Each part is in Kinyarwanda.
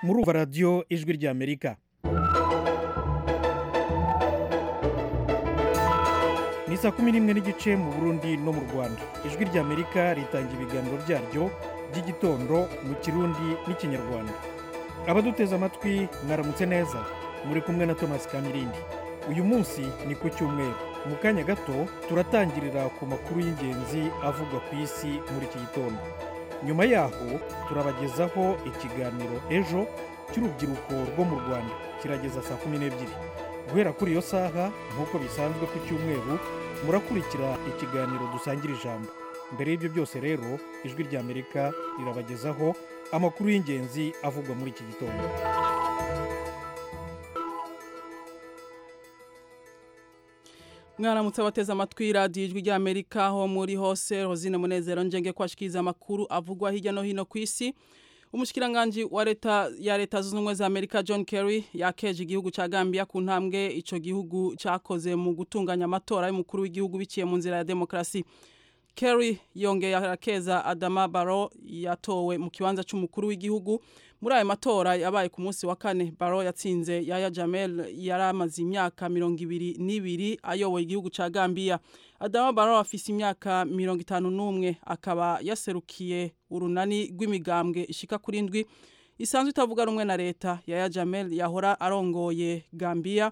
muri ubu radiyo ijwi ry'amerika ni saa kumi n'imwe n'igice mu burundi no mu rwanda ijwi ry'amerika ritanga ibiganiro byaryo by'igitondo mu kirundi n'ikinyarwanda abaduteze amatwi mwaramutse neza muri kumwe na thomas kamirindi uyu munsi ni ku cyumweru mu kanya gato turatangirira ku makuru y'ingenzi avugwa ku isi muri iki gitondo nyuma yaho turabagezaho ikiganiro ejo cy'urubyiruko rwo mu rwanda kirageza saa kumi n'ebyiri guhera kuri iyo saha nk'uko bisanzwe ku cyumweru murakurikira ikiganiro dusangira ijambo mbere y'ibyo byose rero ijwi ry'amerika rirabagezaho amakuru y'ingenzi avugwa muri iki gitondo mwaramutse abateze amatwi radiyo ijwi ry'amerika aho muri hose rosine munezero njyenge kwashikiriza amakuru avugwa hirya no hino ku isi umushyikirangagi wa leta ya leta zunze ubumwe za amerika john kerry yakeje igihugu cya gambia ku ntambwe icyo gihugu cyakoze mu gutunganya amatora y'umukuru w'igihugu biciye mu nzira ya demokarasi kerry yongeye arakeza adama baro yatowe mu kibanza cy'umukuru w'igihugu muri ayo matora yabaye ku munsi wa kane baro yatsinze yaya jamel yari amaze imyaka mirongo ibiri n'ibiri ayoboye igihugu cya gambia adama baro afise imyaka mirongo itanu n'umwe akaba yaserukiye urunani rw'imigambwe ishika kuri ndwi isanzwe itavuga rumwe na leta yaya jamel yahora arongoye gambia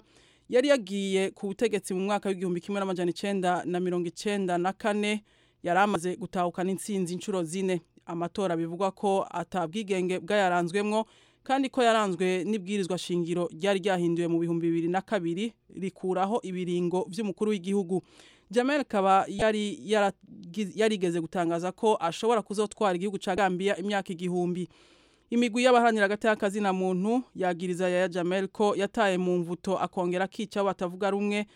yari yagiye ku butegetsi mu mwaka w'igihumbi kimwe n'amajana icenda na mirongo icenda na kane yari amaze gutahukana intsinzi inshuro zine amatora bivugwa ko atabwigenge bwayaranzwemo kandi ko yaranzwe n'ibwirizwa shingiro ryari ryahinduwe mu bihumbi bibiri na kabiri rikuraho ibiringo by'umukuru w'igihugu jamel kaba yari yarigeze gutangaza ko ashobora kuzotwara igihugu cya gambia imyaka igihumbi imigwi y'abaharanira agati na muntu yagiriza yaya jamel ko yataye mu mvuto akongera akica batavuga rumwe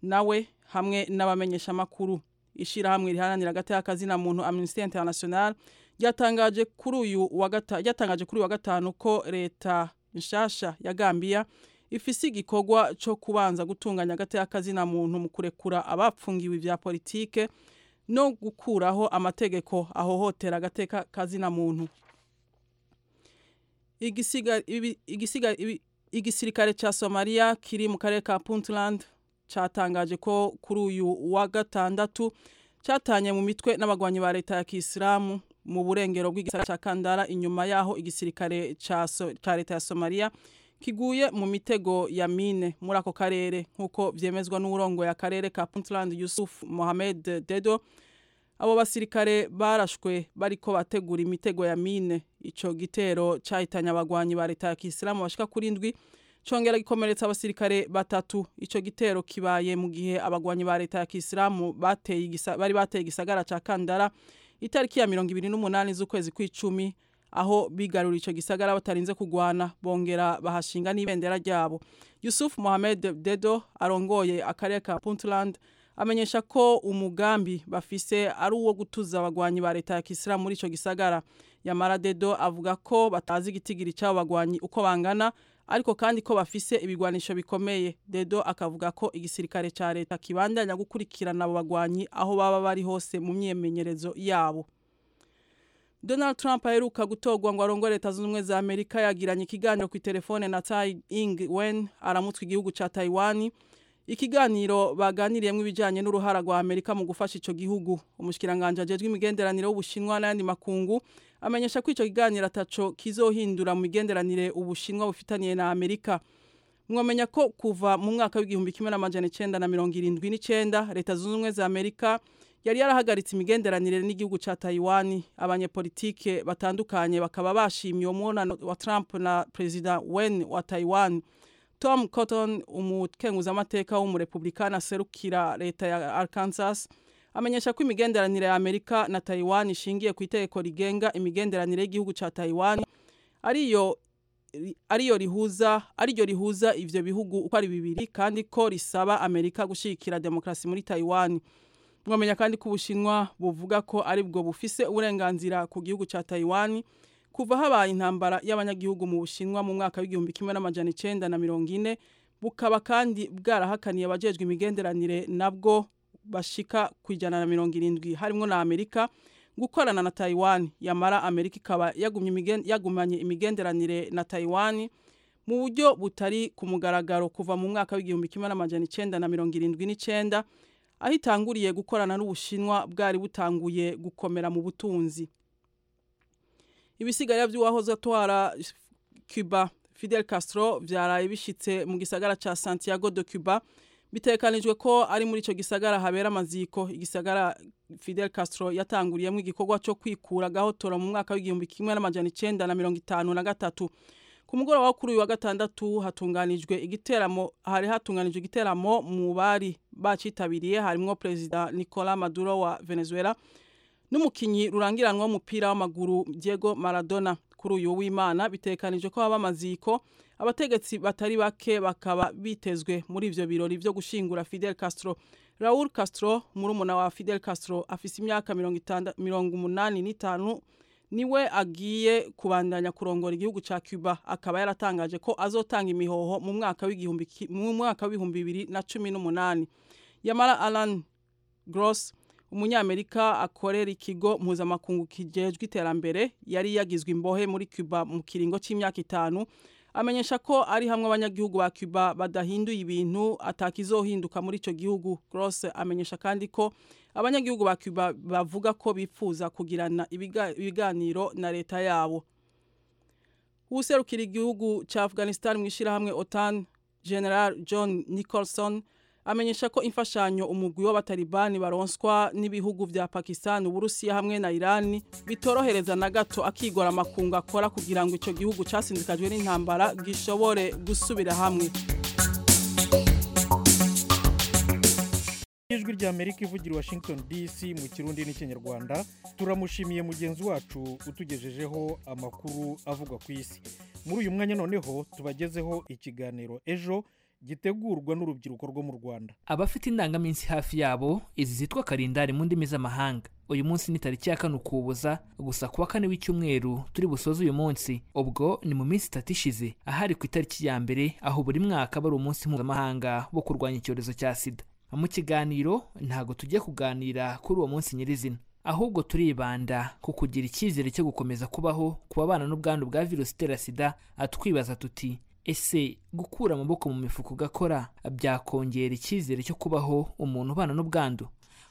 nawe hamwe n'abamenyeshamakuru ishyirahamwe riharanira agati na muntu amnisiteri interinasiyonari ryatangaje kuri uyu wa gatanu kuri uyu wa gatanu ko leta nshasha ya gambia ifise igikorwa cyo kubanza gutunganya agati na muntu mu kurekura abapfungiwe bya politike no gukuraho amategeko ahohotera agati na muntu igisirikare cya somaliya kiri mu karere ka puntland cyatangaje ko kuri uyu wa gatandatu cyatanye mu mitwe n'abagwanyi ba leta ya kisilamu mu burengero bw'igisara cya kandara inyuma yaho igisirikare cya leta ya somaliya kiguye mu mitego ya mine muri ako karere nk'uko byemezwa n'uburongo akarere ka puntland yusuf mohamed dedo abo basirikare barashwe bariko bategura imitego ya mine icyo gitero cyahitanye abagwanyi ba leta ya kisilamu bashika kuri ndwi congera gikomeretsa abasirikare batatu icyo gitero kibaye mu gihe abagwanyi ba leta ya kisilamu bari bateye igisagara cya kandara itariki ya mirongo ibiri n'umunani z'ukwezi kw'icumi aho bigarura icyo gisagara batarinze kugwana bongera bahashinga n'ibendera ryabo yusuf mohamed dedo arongoye akarere ka puntland amenyesha ko umugambi bafise ari uwo gutuza abagwanyi ba leta ya kisilamu muri icyo gisagara yamara dedo avuga ko batazi igitigiri cy'abo bagwanyi uko bangana ariko kandi ko bafise ibigwanisho bikomeye dedo akavuga ko igisirikare cya leta kibandanya gukurikirana abo bagwanyi aho baba bari hose mu myimenyerezo yabo donald trump aheruka gutorwa ngo arongore leta zunze ubumwe za amerika yagiranye ikiganiro ku telefone na tai ing wen aramutswe igihugu cya taiwan ikiganiro baganiriyemo ibijyanye n'uruhara rwa amerika mu gufasha icyo gihugu umushyikiranganje ajejwe imigenderanire w'ubushinwa n'ayandi makungu amenyesha ko icyo kiganiro ataco kizohindura mu migenderanire ubushinwa bufitaniye na amerika mwamenya ko kuva mu mwaka w'igihumbi kimwe n'amajana icenda na mirongo irindwi n'icenda leta zunze ubumwe za amerika yari yarahagaritse imigenderanire n'igihugu cya taiwan abanyepolitike batandukanye bakaba bashimye umwonano wa trump na perezida wen wa taiwan tom cotton umukenguzamateka w'umurepublikani aserukira leta ya arkansas amenyesha ko imigenderanire ya amerika na taiwan ishingiye ku itegeko rigenga imigenderanire y'igihugu cya taiwan ariyo ariyo rihuza ariryo rihuza ivyo bihugu uko ari bibiri kandi ko risaba amerika gushikira demokarasi muri taiwan mwamenya kandi ko ubushinwa buvuga ko ari bwo bufise uburenganzira ku gihugu cya taiwan kuva habaye intambara y'abanyagihugu mu bushinwa mu mwaka w'igihumbi kimwe n'amajana icenda na mirongo ine bukaba kandi bwarahakaniye abajejwe imigenderanire nabwo bashika ku ijana na mirongo irindwi harimo na amerika gukorana na Taiwan yamara Amerika ikaba yagumye imigen yagumanye imigenderanire na Taiwan mu buryo butari ku mugaragaro kuva mu mwaka w'igihumbi kimwe n'amajana icenda na mirongo irindwi n'icenda aho itanguriye gukorana n'ubushinwa bwari butanguye gukomera mu butunzi ibisigara by'uwahoze atwara Cuba Fidel Castro byaraye bishitse mu gisagara ca Santiago de Cuba bitekanijwe ko ari muri ico gisagara habera amaziko igisagara Fidel Castro yatanguriyemo igikorwa cyo kwikura gahotora mu mwaka w'igihumbi kimwe n'amajana icenda na mirongo itanu na gatatu ku mugoroba wo kuri uyu wa gatandatu hatunganijwe igiteramo hari hatunganijwe igiteramo mu bari bacitabiriye harimo perezida Nicolas Maduro wa Venezuela n'umukinyi rurangiranwa w'umupira w'amaguru Diego Maradona kuri uyu w'Imana bitekanije ko haba amaziko abategetsi batari bake bakaba bitezwe muri ivyo birori byo gushingura Fidel Castro Raul Castro murumuna wa Fidel Castro afise imyaka 85 niwe agiye kubandanya kurongora igihugu ca Cuba akaba yaratangaje ko azotanga imihoho mu mwaka w'igihumbi mu mwaka w'ibihumbi 2018 Yamara Alan Gross umunyamerika akorera ikigo mpuzamakungu kijejwe iterambere yari yagizwe imbohe muri Cuba mu kiringo cy'imyaka itanu amenyesha ko ari hamwe abanyagihugu ba Cuba badahinduye ibintu atakizohinduka muri ico gihugu Gross amenyesha kandi ko abanyagihugu ba Cuba bavuga ko bipfuza kugirana ibiganiro na leta yabo Userukira igihugu ca Afghanistan mwishira hamwe OTAN General John Nicholson amenyesha ko imfashanyo umugwi w'abatalibani baronswa n'ibihugu bya Pakistan uburusiya hamwe na Iran bitorohereza na gato akigora amakungu akora kugira ngo ico gihugu casindikajwe n'intambara gishobore gusubira hamwe ijwi rya Amerika ivugira Washington DC mu kirundi n'ikinyarwanda turamushimiye mugenzi wacu utugejejeho amakuru avugwa ku isi muri uyu mwanya noneho tubagezeho ikiganiro ejo gitegurwa n'urubyiruko rwo mu Rwanda abafite indangaminsi hafi yabo izi zitwa karindari mu ndimi z'amahanga uyu munsi ni tariki ya kane ukuboza gusa kuwa kane w'icyumweru turi busoze uyu munsi ubwo ni mu minsi itatu ishize ahari ku itariki ya mbere aho buri mwaka bari umunsi mpuzamahanga wo kurwanya icyorezo cya sida mu kiganiro ntabwo tujya kuganira kuri uwo munsi nyirizina ahubwo turibanda ku kugira icyizere cyo gukomeza kubaho ku babana n'ubwandu bwa virusi itera sida atwibaza tuti ese gukura amaboko mu mifuka ugakora byakongera icyizere cyo kubaho umuntu ubana n'ubwandu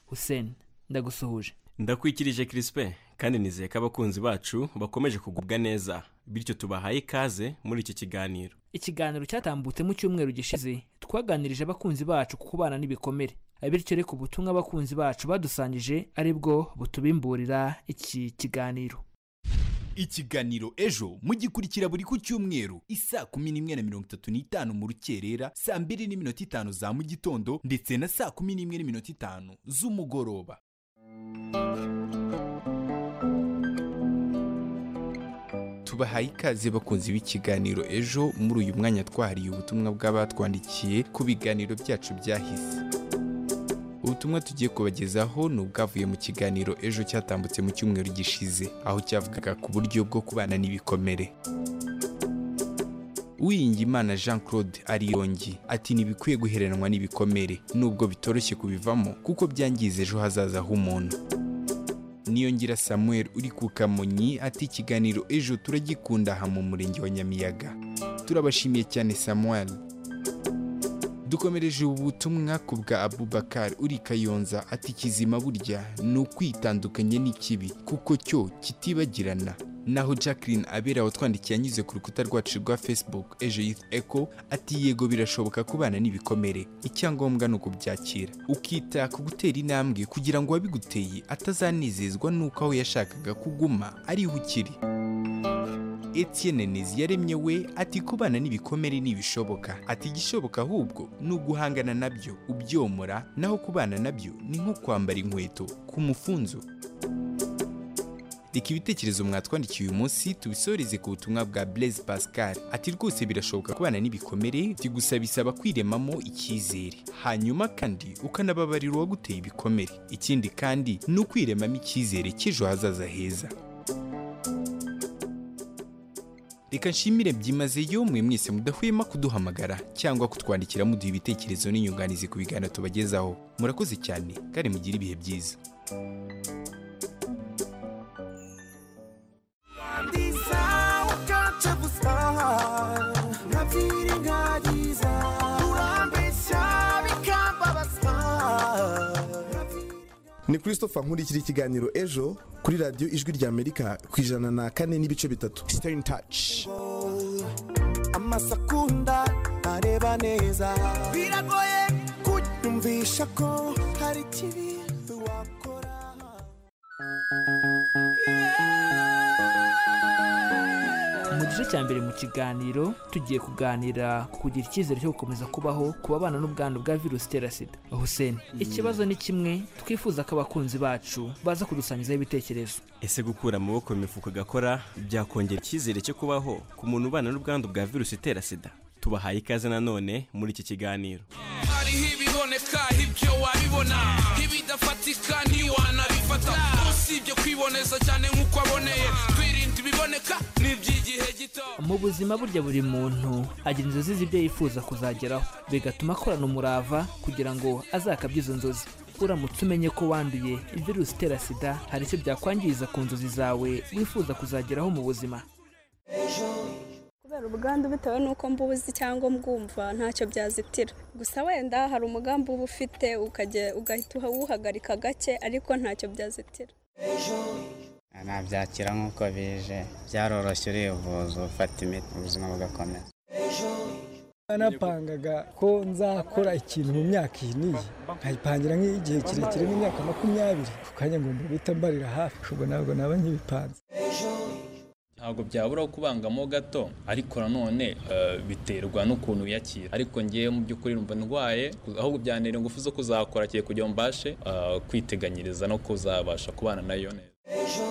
hussein ndagusuhuje ndakwikirije kirispe kandi nizeye ko abakunzi bacu bakomeje kugubwa neza bityo tubahaye ikaze muri iki kiganiro ikiganiro cyatambutse mu cyumweru gishize twaganirije abakunzi bacu ku kubana n'ibikomere bityo reka ubutumwa abakunzi bacu badusangije aribwo butubimburira iki kiganiro ikiganiro ejo mugikurikira buri ku cyumweru isaa kumi n'imwe na mirongo itatu n'itanu mu rukerera saa mbiri n'iminota itanu za mu gitondo ndetse na saa kumi n'imwe n'iminota itanu z'umugoroba tubahaye ikaze bakunzi b'ikiganiro ejo muri uyu mwanya twahariye ubutumwa bw'abatwandikiye ku biganiro byacu byahise ubutumwa tugiye kubagezaho ni ubwavuye mu kiganiro ejo cyatambutse mu cyumweru gishize aho cyavugaga ku buryo bwo kubana n'ibikomere Uwiringiyimana jean claude arirongi ati ntibikwiye guheranwa n'ibikomere nubwo bitoroshye kubivamo kuko byangiza ejo hazaza h'umuntu niyongira samuel uri ku kamonyi ati ikiganiro ejo turagikunda aha mu murenge wa nyamiyaga turabashimiye cyane samuel dukomereje ubutumwa ku bwa abubakar uri kayonza ati kizima burya ni ukwitandukanye n'ikibi kuko cyo kitibagirana naho jacqueline abera watwandikiye anyuze ku rukuta rwacu rwa facebook ejo youth echo ati yego birashoboka kubana n'ibikomere icyangombwa ni ukubyakira ukita ku gutera intambwe kugira ngo uwabiguteye atazanezezwa n'uko aho yashakaga kuguma ariho ukiri Etienne Nizi yaremye we ati kubana n'ibikomere n'ibishoboka ati igishoboka ahubwo ni uguhangana nabyo ubyomora naho kubana nabyo ni nko kwambara inkweto ku mufunzo reka ibitekerezo mwatwandikiye uyu munsi tubisoreze ku butumwa bwa Blaise Pascal ati rwose birashoboka kubana n'ibikomere gusa bisaba kwiremamo icyizere hanyuma kandi ukanababarira uwaguteye ibikomere ikindi kandi ni ukwiremamo icyizere cy'ejo hazaza heza reka nshimire byimazeyo mwe mwese mudahwema kuduhamagara cyangwa kutwandikira muduha ibitekerezo n'inyunganizi ku biganiro tubagezaho murakoze cyane kandi mugire ibihe byiza ntabusaha nkabyira inkagiza urambeshya bikambabaza ni christopher nkurikira ikiganiro ejo kuri radiyo ijwi ry'amerika ku ijana na kane n'ibice bitatu stay in touch amasakunda areba neza biragoye kunyumvisha ko hari ikibi wakora mu gice cya mbere mu kiganiro tugiye kuganira ku kugira icyizere cyo gukomeza kubaho ku babana n'ubwandu bwa virusi itera sida hussein ikibazo ni kimwe twifuza ko abakunzi bacu baza kudusangizaho ibitekerezo ese gukura amaboko mu mifuka agakora byakongera icyizere cyo kubaho ku muntu ubana n'ubwandu bwa virusi itera sida tubahaye ikaze nanone muri iki kiganiro hariho ibiboneka ibyo wabibona ibidafatika ntiwanabifata usibye kwiboneza cyane nk'uko aboneye twirinda ibiboneka n'iby'igihe gito mu buzima burya buri muntu agira inzozi z'ibyo yifuza kuzageraho bigatuma akorana umurava kugira ngo azakabye izo nzozi uramutse umenye ko wanduye virusi itera sida hari icyo byakwangiza ku nzozi zawe wifuza kuzageraho mu buzima kubera ubwandu bitewe n'uko mbuzi cyangwa mbwumva ntacyo byazitira gusa wenda hari umugambi uba ufite ukajya- ugahita uwuhagarika gake ariko ntacyo byazitira nabyakira nk'uko bije byaroroshye urivuza ufata imiti ubuzima bugakomeza narapangaga ko nzakora ikintu mu myaka iyi n'iyi nkayipangira nk'igihe kirekire nk'imyaka makumyabiri ku kanya ngo mbita mbarira hafi ubwo ntabwo naba nkibipanze ntabwo byabura kubangamo gato ariko nanone eh, biterwa n'ukuntu uyakira ariko ngewe mu by'ukuri numva ndwaye ahubwo byantera ingufu zo kuzakora kiye kugira ngo mbashe eh, kwiteganyiriza no kuzabasha kubana nayo neza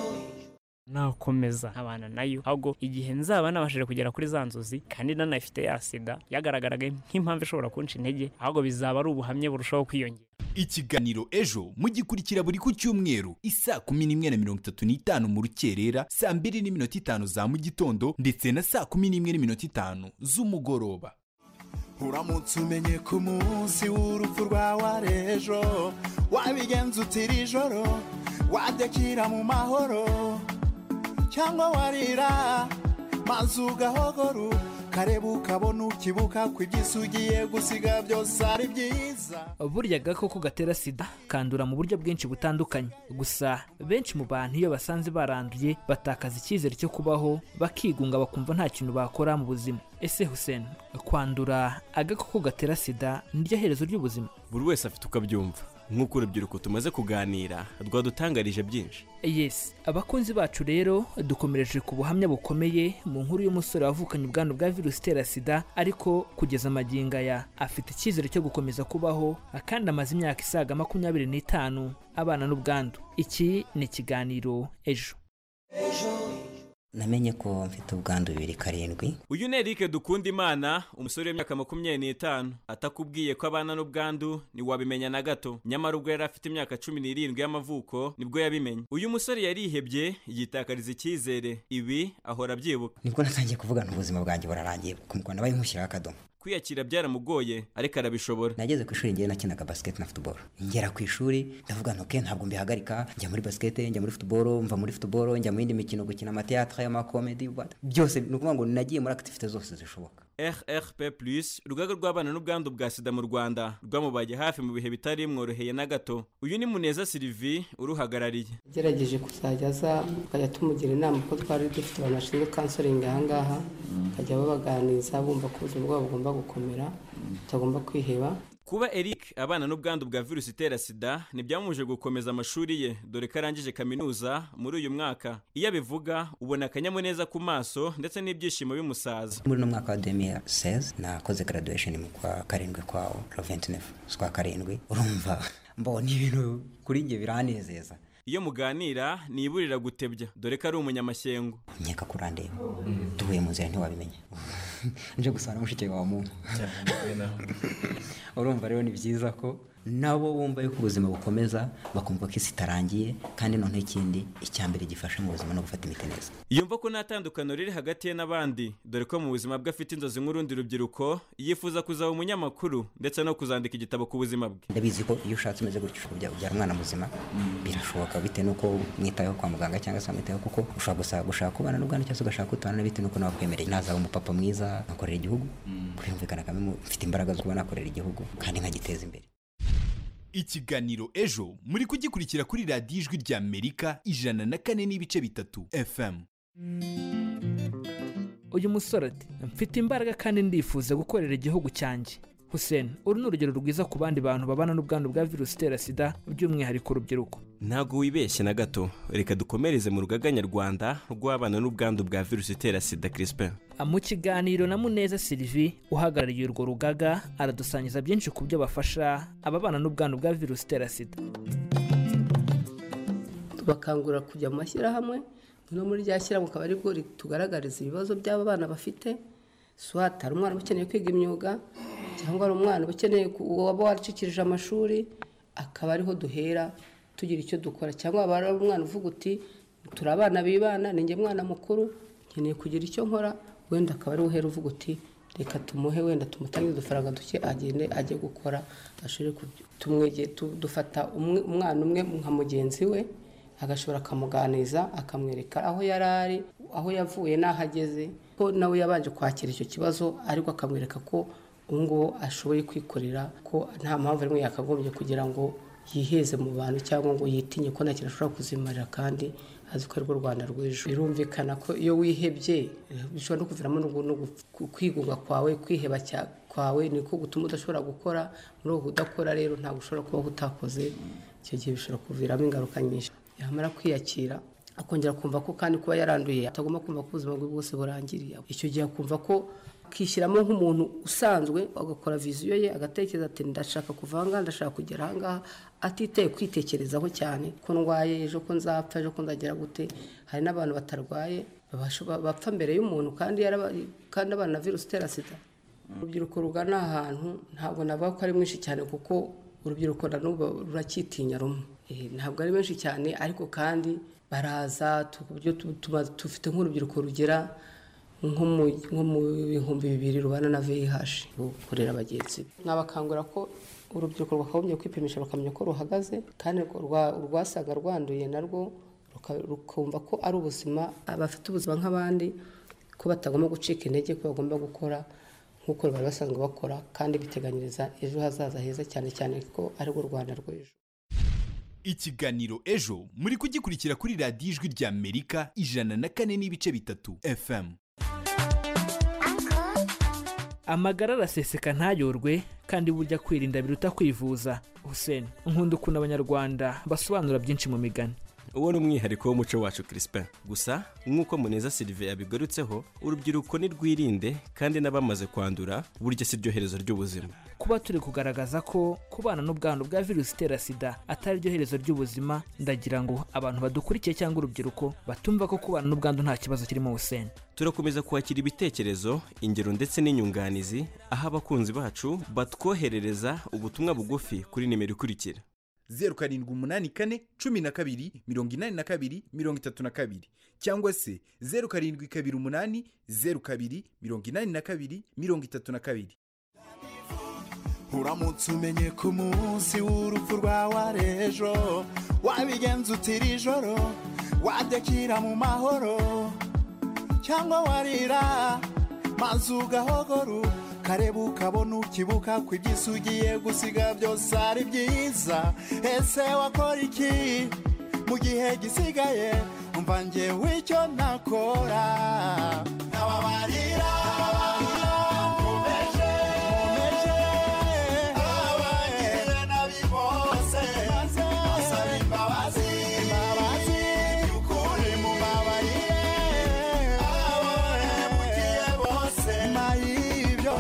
nakomeza nkabana nayo ahubwo igihe nzaba nabashije kugera kuri za nzozi kandi nanafite ya sida yagaragaraga nk'impamvu ishobora kunca intege ahubwo bizaba ari ubuhamya burushaho kwiyongera ikiganiro ejo mugikurikira buri ku cyumweru isaa kumi n'imwe na mirongo itatu n'itanu mu rukerera saa mbiri n'iminota itanu za mu gitondo ndetse na saa kumi n'imwe n'iminota itanu z'umugoroba uramutse umenye ko umunsi w'urupfu rwawe ari ejo wabigenza utira ijoro wadekira mu mahoro cyangwa warira maze ugahogora ukareba ukabona ukibuka ko iby'isi ugiye gusiga byose ari byiza burya agakoko gatera sida kandura mu buryo bwinshi butandukanye gusa benshi mu bantu iyo basanze baranduye batakaza icyizere cyo kubaho bakigunga bakumva nta kintu bakora mu buzima ese hussein kwandura agakoko gatera sida niryo herezo ry'ubuzima buri wese afite uko abyumva nk'uko urubyiruko tumaze kuganira rwadutangarije byinshi yes abakunzi bacu rero dukomereje ku buhamya bukomeye mu nkuru y'umusore wavukanye ubwandu bwa virusi itera sida ariko kugeza amagingo aya afite icyizere cyo gukomeza kubaho kandi amaze imyaka isaga makumyabiri n'itanu abana n'ubwandu iki ni ikiganiro ejo namenye ko mfite ubwandu bibiri karindwi uyu ni erike dukunda imana umusore w'imyaka makumyabiri n'itanu atakubwiye ko abana n'ubwandu ntiwabimenya na gato nyamara ubwo yari afite imyaka cumi n'irindwi y'amavuko nibwo yabimenye uyu musore yarihebye yitakariza icyizere ibi ahora abyibuka nibwo natangiye kuvuga nti ubuzima bwanjye burarangiye ku muganda bayo nkushyiraho akadomo kwiyakira byaramugoye ariko arabishobora nageze ku ishuri ngewe nakinaga basiketi na futuboro ngera ku ishuri ndavuga nti oke ntabwo mbihagarika njya muri basiketi njya muri futuboro mva muri futuboro njya mu yindi mikino gukina amateatire amakomedi what- byose ni ukuvuga ngo nagiye muri akitifite zose zishoboka rrp urugaga rw'abana n'ubwandu bwa sida mu rwanda rwamubaye hafi mu bihe bitari bimworoheye na gato uyu ni muneza silivi uruhagarariye yagerageje kuzajya aza tukajya tumugira inama ko twari dufite abantu bashinzwe kansoringi aha ngaha bakajya babaganiriza bumva ko ubuzima bwabo bugomba gukomera tutagomba kwiheba kuba eric abana n'ubwandu bwa virusi itera sida ntibyamuje gukomeza amashuri ye dore ko arangije kaminuza muri uyu mwaka iyo abivuga ubona akanyamuneza ku maso ndetse n'ibyishimo bimusaza muri uno mwaka wa 2016 nakoze graduation mu kwa karindwi kwa roventinef kwa karindwi urumva mbona ibintu kuri njye biranezeza iyo muganira ntiburira gutebya dore ko ari umunyamashyengo nkeka ko urandeba duhuye mu nzira ntiwabimenya nje gusana mushiki wawe mu urumva rero ni byiza ko nabo bumva yuko ubuzima bukomeza bakumva ko isi itarangiye kandi noneho ikindi icya mbere gifasha mu buzima no gufata imiti neza yumva ko nta tandukano riri hagati ye n'abandi dore ko mu buzima bwe afite inzozi nk'urundi rubyiruko yifuza kuzaba umunyamakuru ndetse no kuzandika igitabo ku buzima bwe ndabizi ko iyo ushatse umeze gutyo ushobora kubyara umwana muzima birashoboka bitewe n'uko mwitayeho kwa muganga cyangwa se wamwitayeho kuko ushobora gusa- gushaka kubana n'ubwana cyangwa se ugashaka kutabana na bitewe n'uko nawe akwemereye nazaba umupapa mwiza nkakorera igihugu birumvikana kandi mfite imbaraga zo kuba nakorera igihugu kandi nkagiteza imbere ikiganiro ejo muri kugikurikira kuri radiyo ijwi rya amerika ijana na kane n'ibice bitatu fm uyu musore ati mfite imbaraga kandi ndifuza gukorera igihugu cyanjye Hussein uru ni urugero rwiza ku bandi bantu babana n'ubwandu bwa virusi itera sida by'umwihariko urubyiruko ntabwo wibeshye na gato reka dukomereze mu rugaga nyarwanda rw'abana n'ubwandu bwa virusi itera sida crispin mu kiganiro na muneza sylvie uhagarariye urwo rugaga aradusangiza byinshi ku byo bafasha ababana n'ubwandu bwa virusi itera sida tubakangurira kujya mu mashyirahamwe no muri rya shyirahamwe akaba aribwo ritugaragariza ibibazo by'aba bana bafite swata hari umwana uba ukeneye kwiga imyuga cyangwa hari umwana uba ukeneye ku- waba waracikirije amashuri akaba ariho duhera tugira icyo dukora cyangwa waba ari umwana uvuga uti turi abana bibana ni njye mwana mukuru nkeneye kugira icyo nkora wenda akaba ariho uhera uvuga uti reka tumuhe wenda tumutange udufaranga duke agende ajye gukora ashobore kubyo tumwege tu- dufata umwe- umwana umwe nka mugenzi we agashobora akamuganiza akamwereka aho yari ari aho yavuye n'aho ageze ko nawe yabanje kwakira icyo kibazo ariko akamwereka ko ubu ngubu ashoboye kwikorera ko nta mpamvu rimwe yakagombye kugira ngo yiheze mu bantu cyangwa ngo yitinye ko nta kintu ashobora kuzimarira kandi azi ko arirwo rwanda rw'ejo birumvikana ko iyo wihebye eh, bishobora no kuviramo no gu- no gu- kwigunga kwawe kwiheba cya- kwawe niko gutuma udashobora gukora muri ubu udakora rero ntabwo ushobora kubaho utakoze icyo gihe bishobora kuviramo ingaruka nyinshi yamara kwiyakira akongera kumva ko kandi kuba yaranduye atagomba kumva ko ubuzima bwe bwose burangiriye icyo gihe akumva ko akishyiramo nk'umuntu usanzwe agakora viziyo ye agatekereza ati ndashaka kuva aha ngaha ndashaka kugera aha ngaha atitaye kwitekerezaho cyane ko ndwaye ejo ko nzapfa ejo ko nzagera gute hari n'abantu batarwaye babasha- bapfa mbere y'umuntu kandi yaraba- kandi abana na virusi itera sida urubyiruko rugana aha hantu ntabwo navuga ko ari mwinshi cyane kuko urubyiruko na n'ubu ruracyitinya rumwe Eh, ntabwo ari benshi cyane ariko kandi baraza tu- ku buryo tu- tuba- dufite nk'urubyiruko rugera nko mu- nko mu bihumbi bibiri rubana na vih gukorera bagenzi be nabakangura ko urubyiruko rwakagombye kwipimisha bakamenya ko ruhagaze kandi ko rwa- urwasanga rwanduye narwo ruka- rukumva ko ari ubuzima abafite ubuzima nk'abandi ko batagomba gucika intege ko bagomba gukora nk'uko bari basanzwe bakora kandi biteganyiriza ejo hazaza heza cyane cyane ko arirwo rwanda rw'ejo ikiganiro ejo muri kugikurikira kuri radiyo ijwi rya amerika ijana na kane n'ibice bitatu fm amagara araseseka ntayorwe kandi burya kwirinda biruta kwivuza Hussein nkunda ukuntu abanyarwanda basobanura byinshi mu migani uwo ni umwihariko w'umuco wacu crispin gusa nk'uko muneza sylvie yabigarutseho urubyiruko ni rwirinde kandi n'abamaze kwandura burya si ryo herezo ry'ubuzima kuba turi kugaragaza ko kubana n'ubwandu bwa virusi itera sida atari ryo herezo ry'ubuzima ndagira ngo abantu badukurikiye cyangwa urubyiruko batumva ko kubana n'ubwandu nta kibazo kirimo Hussein turakomeza kwakira ibitekerezo ingero ndetse n'inyunganizi aho abakunzi bacu batwoherereza ubutumwa bugufi kuri nimero ikurikira zeru karindwi umunani kane cumi na kabiri mirongo inani na kabiri mirongo itatu na kabiri cyangwa se zeru karindwi kabiri umunani zeru kabiri mirongo inani na kabiri mirongo itatu na kabiri uramutse umenye ko umunsi w'urupfu rwawe ari ejo wabigenza utira ijoro wadekira mu mahoro cyangwa warira maze ugahogora ukareba ukabona ukibuka ko iby'isi ugiye gusiga byose ari byiza ese wakora iki mu gihe gisigaye umva njyewe icyo nakora ababarira mumeje abagirira nabi bose basaba imbabazi imbabazi y'ukuri mubabarire abahemukiye bose nyuma y'ibyo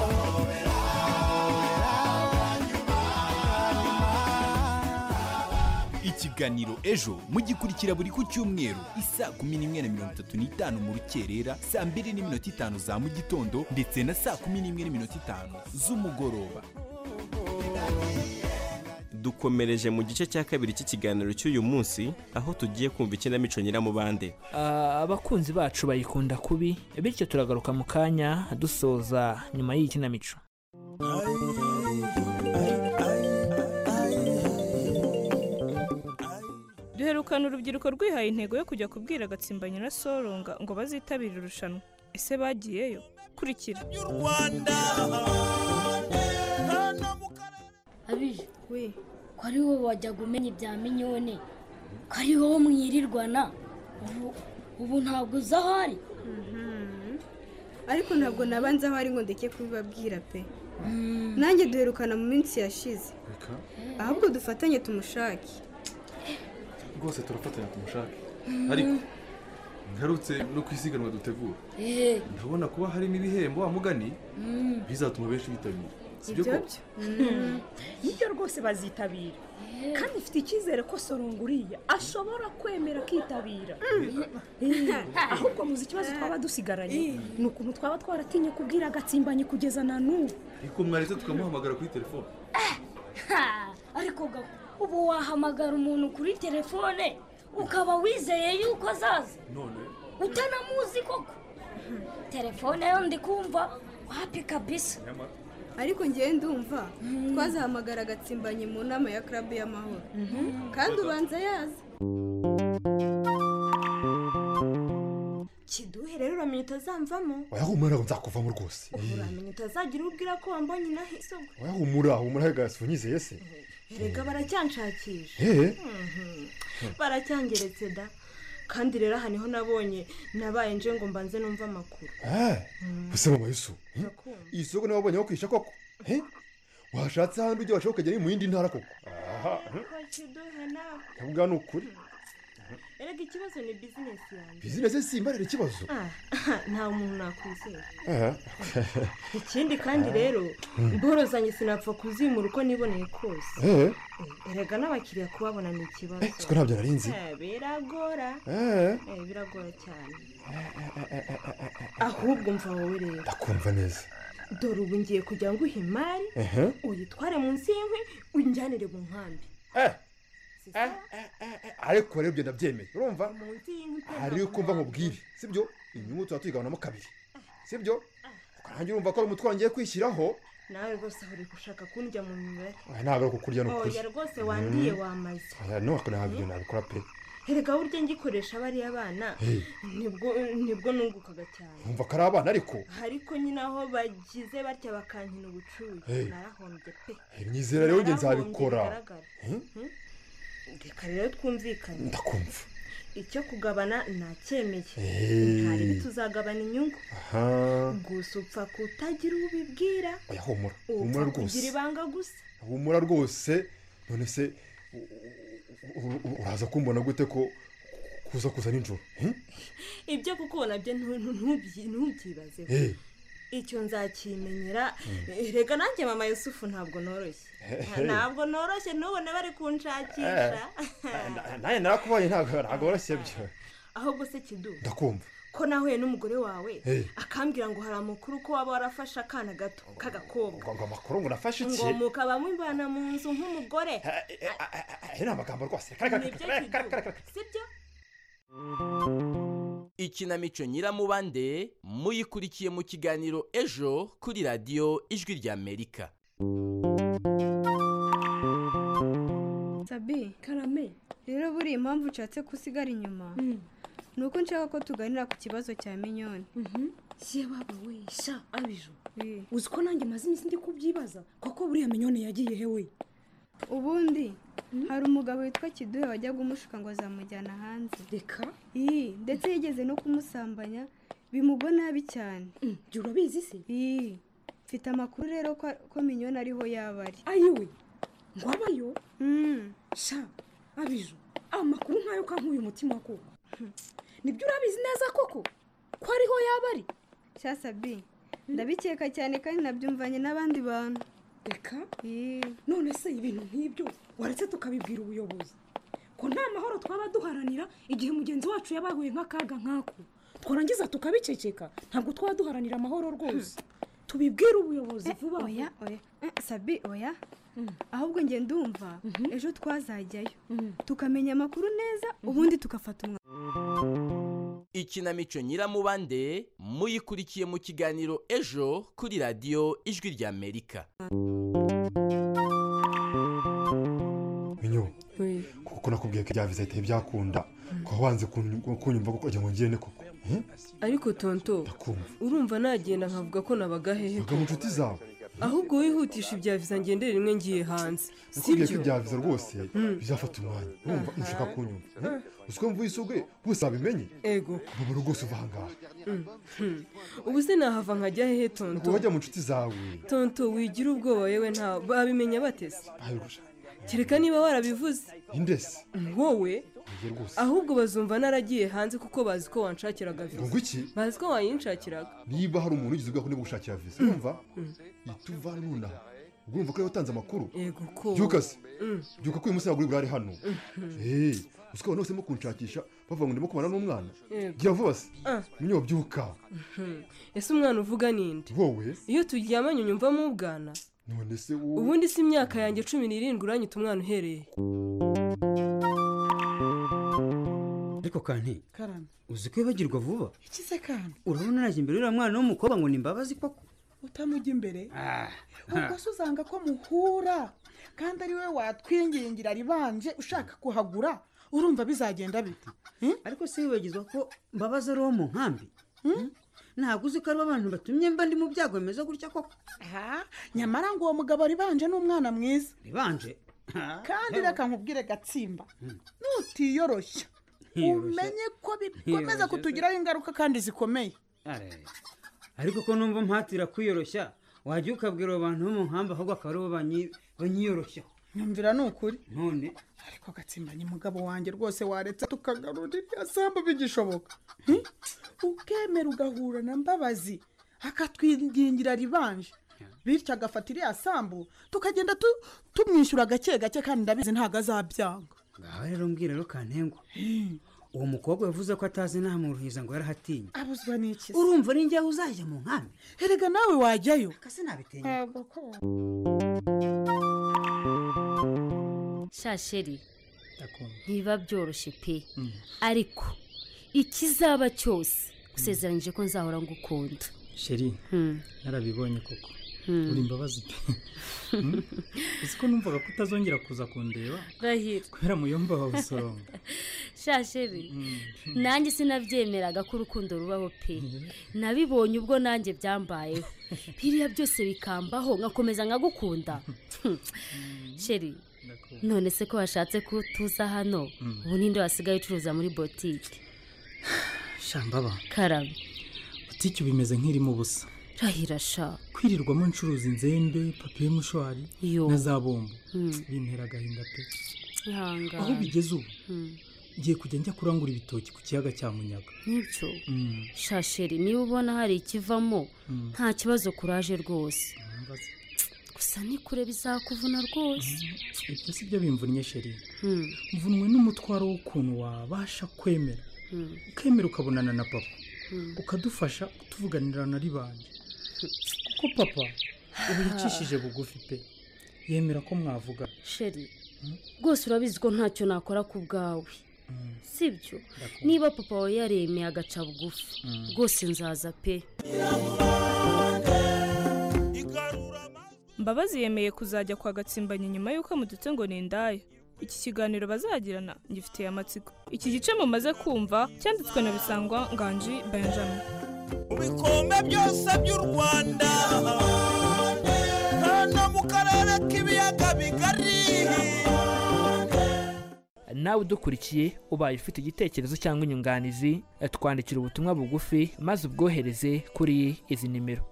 ikiganiro ejo mugikurikira buri ku cyumweru isaa kumi n'imwe na mirongo itatu n'itanu mu rukerera saa mbiri n'iminota itanu za mu gitondo ndetse na saa kumi n'imwe n'iminota itanu z'umugoroba dukomereje mu gice cya kabiri cy'ikiganiro cy'uyu munsi aho tugiye kumva ikinamico nyiramubande Ah, abakunzi bacu bayikunda kubi bityo turagaruka mu kanya dusoza nyuma y'iyi kinamico duherukana urubyiruko rwihaye intego yo kujya kubwira agatsimba nyirasoronga ngo bazitabire irushanwa ese bagiyeyo kurikira abije we ko ari wowe wajyaga umenya ibya minyone ko ari wowe mwirirwana ubu- ubu ntabwo uza ahari ariko ntabwo nabanza aho ari ngo ndeke kubibabwira pe nanjye duherukana mu minsi yashize ahubwo dufatanye tumushake rwose turafatanya ku mushake ariko ngarutse no ku isiganwa dutegura Eh, ndabona kuba harimo ibihembo wa mugani mm. bizatuma benshi bitabira sibyo ibyo ko byo Mm. nibyo rwose bazitabira kandi ufite icyizere ko sorunguriya ashobora kwemera akitabira Eh, ahubwo muzi ikibazo twaba dusigaranye ni ukuntu twaba twaratinye kubwira agatsimbanyi kugeza na n'ubu ariko mwaretse tukamuhamagara kuri telefone Ha, ariko ga ubu wahamagara umuntu kuri telefone ukaba wizeye yuko azaza none utanamuzi koko telefone yo ndi kumva wapi kabisa ariko ngewe ndumva twazahamagara agatsimbanye mu nama ya karabu y'amahoro kandi ubanza yaza kiduhe rero uramenye utazamvamo oya humura nzakuvamo rwose uramenye utazagira ubwira ko wambonye inaha isoko oya humura humura gasi unyizeye se erega baracyanshakisha Hehe. Mhm. baracyangeretse da kandi rero aha niho nabonye nabaye nje ngo mbanze numve amakuru Eh, ese mama yusu iyi soko nawe wabonye aho kwisha koko Eh? washatse ahandi ujya washaka ukajya no mu yindi ntara koko aha Ko kiduhe nawe ndavuga ni ukuri erega ikibazo ni bizinesi yanjye bizinesi simbarira ikibazo Ah, nta muntu nakwizera Eh. ikindi kandi rero Mm. imboro zanjye sinapfa kuzimura uko niboneye kose Eh. erega n'abakiriya kubabona ni ikibazo Eh, siko ntabyo nari nzi. Eh, biragora Eh. Eh, biragora cyane Eh, eh, eh, eh, eh, eh. ahubwo mva wowe rero ndakumva neza dore ubu ngiye kugira ngo uhe imari Ehe. uyitware munsi y'inkwi unjyanire mu nkambi Eh, ariko rero ibyo ndabyemeye urumva munsi y'inkwi pe hari uko mva nkubwire sibyo inyungu tuba tuyigabanamo kabiri sibyo ukarangira urumva ko ari umutwaro ngiye kwishyiraho nawe rwose uri gushaka kundya mu mibare Oya, ntabwo ari ukukurya ni ukuri. oya rwose wandiye Mm. wamaze Oya, ntabwo ntabyo nabikora pe erega burya ngikoresha bariya bana Hey. nibwo nibwo nungukaga cyane nkumva ko ari abana ariko ariko nyine aho bagize batya bakankina ubucuyu Hey. narahombye pe Eh, nyizera rero njye Narahombye nzabikora. bigaragara. Hmm? Hmm? reka rero twumvikane ndakumva icyo kugabana nacyemeye Hey. ntari bituzagabana inyungu aha gusa upfa kutagira uwo ubibwira oya humura humura upfa kugira rwose ibanga gusa humura rwose none se u- u- u- u- uraza kumbona gute ko kuza kuza nijoro Eh? ibyo kuko nabyo ntu- ntu- ntubyi- ntubyibazeho Eh. icyo nzakimenyera Mm. Eh, reka nanjye mama yusufu ntabwo noroshye Hey. ntabwo noroshye n'ubone bari kunshakisha Na- nawe narakubonye ntabwo ntabwo woroshye byo ahubwo se kidu ndakumva ko nahuye n'umugore wawe Hey. akambwira ngo hari amakuru ko waba warafashe akana gato k'agakobwa ngo ngo amakuru ngo nafashe iki ngo mukabamo imvana mu nzu nk'umugore ayo ni amagambo rwose kare kare Nibyo kare kare kare kare sibyo ikinamico nyiramubande muyikurikiye mu kiganiro ejo kuri radiyo ijwi ry'amerika sabi karame rero buriya impamvu ushatse ko usigara inyuma ni uko nshaka ko tuganira ku kibazo cya minyoni ye baba we sha abijo uzi ko nanjye maze iminsi ndi kubyibaza koko buriya minyone yagiye hewe ubundi hari umugabo witwa kiduhe wajyaga umushuka ngo azamujyana hanze reka iyi ndetse yigeze no kumusambanya bimugwa nabi cyane jya urabizi se iyi mfite amakuru rero ko ko minyoni ariho yaba ari ayiwe ngo abayo sha abijo amakuru nkayo kankuye umutima koko nibyo urabizi neza koko ko ariho yaba ari cyasabi ndabikeka cyane kandi nabyumvanye n'abandi bantu reka none se ibintu nk'ibyo waretse tukabibwira ubuyobozi ko nta mahoro twaba duharanira igihe mugenzi wacu yaba yahuye nk'akaga nk'ako twarangiza tukabiceceka ntabwo twaba duharanira amahoro rwose tubibwire ubuyobozi vuba oya oya Eh, sabi oya ahubwo njye ndumva ejo twazajyayo tukamenya amakuru neza ubundi tugafata umwanzuro ikinamico nyiramubande muyikurikiye mu kiganiro ejo kuri radiyo ijwi rya amerika minyo kuko nakubwiye ko ibya bizahita byakunda ukaba wanze kun- kunyumva kuko ngo ngende koko Eh? ariko tonto urumva nagenda nkavuga ko nabaga hehe vuga mu nshuti zawe ahubwo wihutisha ibya viza ngendera rimwe ngiye hanze nakubwiye ko sibyo ibya biza rwose bizafata umwanya urumva ushaka kunyumva Eh? uzi ko mvuye isubwe bose babimenye ego babura rwose uva ahangaha Mm, mm. ubu se nahava nkajya hehe ubwo tonto wajya mu nshuti zawe tonto wigira ubwoba yewe nta babimenya bateze ayirusha kereka niba warabivuze indesi wowe ngiye rwose ahubwo bazumva naragiye hanze kuko bazi ko wanshakiraga ngo viza iki bazi ko wayinshakiraga niba hari umuntu ugize ubwaho niba gushakira viza urumva ituvane nonaha ubwo urumva ko ariwe watanze amakuru yego ko byuka se Mm. byuka ko uyu munsi ntabwo uri burare hano eee uzi ko abantu bose barimo kunshakisha bavuga ngo ndimo kubana n'umwana Yego. gira vuba se Ah. munyo byuka Mhm. ese umwana uvuga ninde wowe iyo turyamanye unyumvamo ubwana none se wowe ubundi si imyaka yanjye cumi n'irindwi uranyita umwana uhereye ariko kanti karame uzi ko yibagirwa vuba ikize kandi urabona naje imbere y'uriya mwana w'umukobwa ngo ni imbabazi koko utamujya imbere Ah, ubwo se uzanga ko muhura kandi ari we watwingingira ribanje ushaka kuhagura urumva bizagenda bite ariko se wibagizwa ko mbabazi ari uwo mu nkambi Hmm? ntabwo uzi ko aribo abantu batumye mba ndi mu byago bimeze gutya koko aha nyamara ngo uwo mugabo ribanje ni umwana mwiza ribanje kandi reka nkubwire gatsimba nutiyoroshya Ntiyoroshya. umenye ko bikomeza Ntiyoroshya se. kutugiraho ingaruka kandi zikomeye Are. ariko ko numva mpatira kwiyoroshya wajya ukabwira abo bantu bo mu nkambi ahubwo akaba aribo banyi- banyiyoroshyaho nyumvira ni ukuri none ariko gatsimbanye umugabo wanjye rwose waretse tukagarura irya sambu bigishoboka Hmm? ukemera ugahura na mbabazi akatwingingira ribanje bityo agafata iriya sambu tukagenda tu- tumwishyura gake gake kandi ndabizi ntabwo azabyanga ngaho rero mbwira rero kantengwa uwo mukobwa yavuze ko atazi nta muruhiza ngo yarahatinye abuzwa n'iki se? urumva ni njyewe uzajya mu nkambi erega nawe wajyayo kase nabitenge shasheri ntibiba byoroshye pe ariko ikizaba cyose usezeranyije ko nzahora ngukunda sheri Hmm. narabibonye koko Hmm. uri imbabazi pe Hmm? uzi ko numvaga ko utazongera kuza kundeba rahira kubera muyomba wawe usoronga shasheri nanjye sinabyemeraga ko urukundo rubaho pe nabibonye ubwo nanjye byambayeho biriya byose bikambaho nkakomeza nkagukunda sheri none se ko washatse ko tuza hano Mm. ubu ninde wasigaye ucuruza muri botike shambaba karame butike ubu imeze nk'irimo ubusa rahira sha kwirirwamo ncuruza inzembe papiye mushwari na za bombo bintera agahinda pe ihangane aho bigeze ubu Mm. ngiye kujya njya kurangura ibitoki ku kiyaga cya munyaga n'ibyo Mm. shasheri niba ubona hari ikivamo Mm. nta kibazo kuraje rwose mbabazi. gusa nikure bizakuvuna rwose ibyo si byo bimvunnye sheri Mm. mvunwe n'umutwaro w'ukuntu wabasha kwemera Mm. ukemera ukabonana na papa Mm. ukadufasha tuvuganira na ribanje kuko papa ubu yicishije bugufi pe yemera ko mwavuga sheri rwose urabizi ko ntacyo nakora ku bwawe sibyo niba papa wawe yaremeye agaca bugufi Mm. rwose nzaza pe mbabazi yemeye kuzajya kwa gatsimbanye nyuma y'uko amudutse ngo ni indaya iki kiganiro bazagirana ngifitiye amatsiko iki gice mumaze kumva cyanditswe na bisangwa nganji benjamin bikombe byose by'u rwanda hano mu karere k'ibiyaga bigari nawe udukurikiye ubaye ufite igitekerezo cyangwa inyunganizi twandikira ubutumwa bugufi maze ubwohereze kuri izi nimero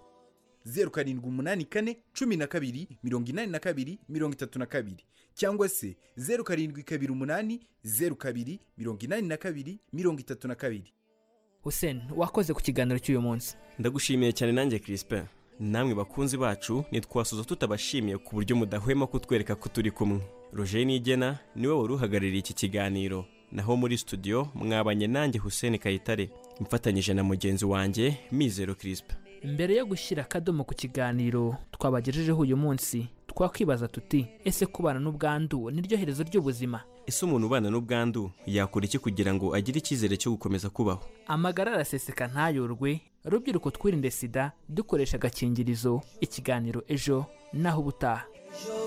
zeru karindwi umunani kane cumi na kabiri mirongo inani na kabiri mirongo itatu na kabiri cyangwa se zeru karindwi kabiri umunani zeru kabiri mirongo inani na kabiri mirongo itatu na kabiri hussein wakoze ku kiganiro cy'uyu munsi ndagushimiye cyane nanjye kirispe namwe bakunzi bacu ntitwasuza tutabashimiye ku buryo mudahwema kutwereka ko turi kumwe roger nigena niwe wari uhagarariye iki kiganiro naho muri studio mwabanye nanjye hussein kayitare mfatanyije na mugenzi wanjye mizero kirispe mbere yo gushyira akadomo ku kiganiro twabagejejeho uyu munsi twakwibaza tuti ese kubana n'ubwandu niryo herezo ry'ubuzima ese umuntu ubana n'ubwandu yakora iki kugira ngo agire icyizere cyo gukomeza kubaho amagara araseseka ntayorwe rubyiruko twirinde sida dukoresha agakingirizo ikiganiro ejo naho ubutaha ejo